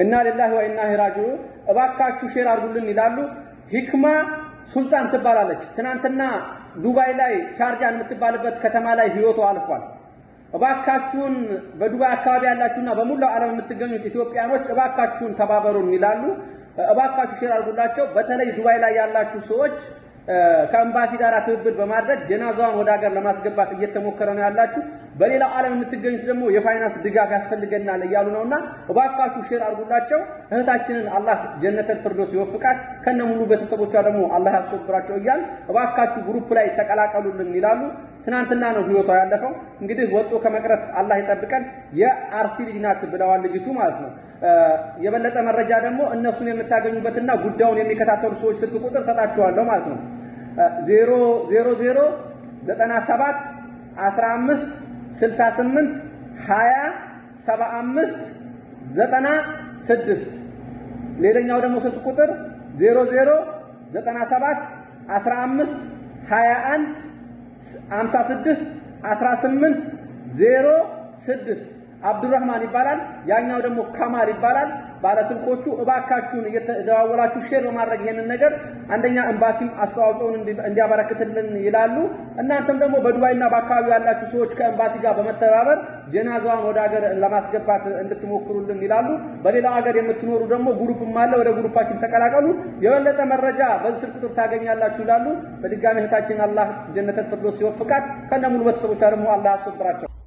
እና ሊላሂ ወኢና ኢለይሂ ራጂዑን እባካችሁ ሼር አድርጉልን ይላሉ። ሂክማ ሱልጣን ትባላለች። ትናንትና ዱባይ ላይ ቻርጃን የምትባልበት ከተማ ላይ ህይወቷ አልፏል። እባካችሁን በዱባይ አካባቢ ያላችሁና በሙላው ዓለም የምትገኙት ኢትዮጵያኖች እባካችሁን ተባበሩን ይላሉ። እባካችሁ ሼር አድርጉላቸው። በተለይ ዱባይ ላይ ያላችሁ ሰዎች ከኤምባሲ ጋር ትብብር በማድረግ ጀናዛዋን ወደ ሀገር ለማስገባት እየተሞከረ ነው ያላችሁ። በሌላው ዓለም የምትገኙት ደግሞ የፋይናንስ ድጋፍ ያስፈልገናል እያሉ ነውና እባካችሁ ሼር አድርጉላቸው። እህታችንን አላህ ጀነተል ፍርዶስ ይወፍቃት፣ ከነ ሙሉ ቤተሰቦቿ ደግሞ አላህ ያስወብራቸው እያል እባካችሁ ግሩፕ ላይ ተቀላቀሉልን ይላሉ። ትናንትና ነው ህይወቷ ያለፈው። እንግዲህ ወጦ ከመቅረት አላህ ይጠብቀን። የአርሲ ልጅ ናት ብለዋል ልጅቱ ማለት ነው። የበለጠ መረጃ ደግሞ እነሱን የምታገኙበትና ጉዳዩን የሚከታተሉ ሰዎች ስልክ ቁጥር ሰጣችኋለሁ ማለት ነው። ዜሮ ዜሮ ዜሮ ዘጠና ሰባት አስራ አምስት ስልሳ ስምንት ሀያ ሰባ አምስት ዘጠና ስድስት ሌላኛው ደግሞ ስልክ ቁጥር ዜሮ ዜሮ ዘጠና ሰባት አስራ አምስት ሀያ አንድ አምሳ ስድስት አስራ ስምንት ዜሮ ስድስት አብዱራህማን ይባላል። ያኛው ደግሞ ካማል ይባላል። ባለስልኮቹ እባካችሁን እየተደዋወላችሁ ሼር በማድረግ ይሄንን ነገር አንደኛ ኤምባሲም አስተዋጽኦን እንዲያበረክትልን ይላሉ። እናንተም ደግሞ በዱባይና በአካባቢው ያላችሁ ሰዎች ከኤምባሲ ጋር በመተባበር ጀናዛዋን ወደ ሀገር ለማስገባት እንድትሞክሩልን ይላሉ። በሌላው ሀገር የምትኖሩ ደግሞ ግሩፕም አለ፣ ወደ ግሩፓችን ተቀላቀሉ። የበለጠ መረጃ በዚህ ስልክ ቁጥር ታገኛላችሁ ይላሉ። በድጋሚ እህታችን አላህ ጀነተል ፊርደውስ ሲወፍቃት ከነ ሙሉ ቤተሰቦቿ ደግሞ አላህ ያስወብራቸው።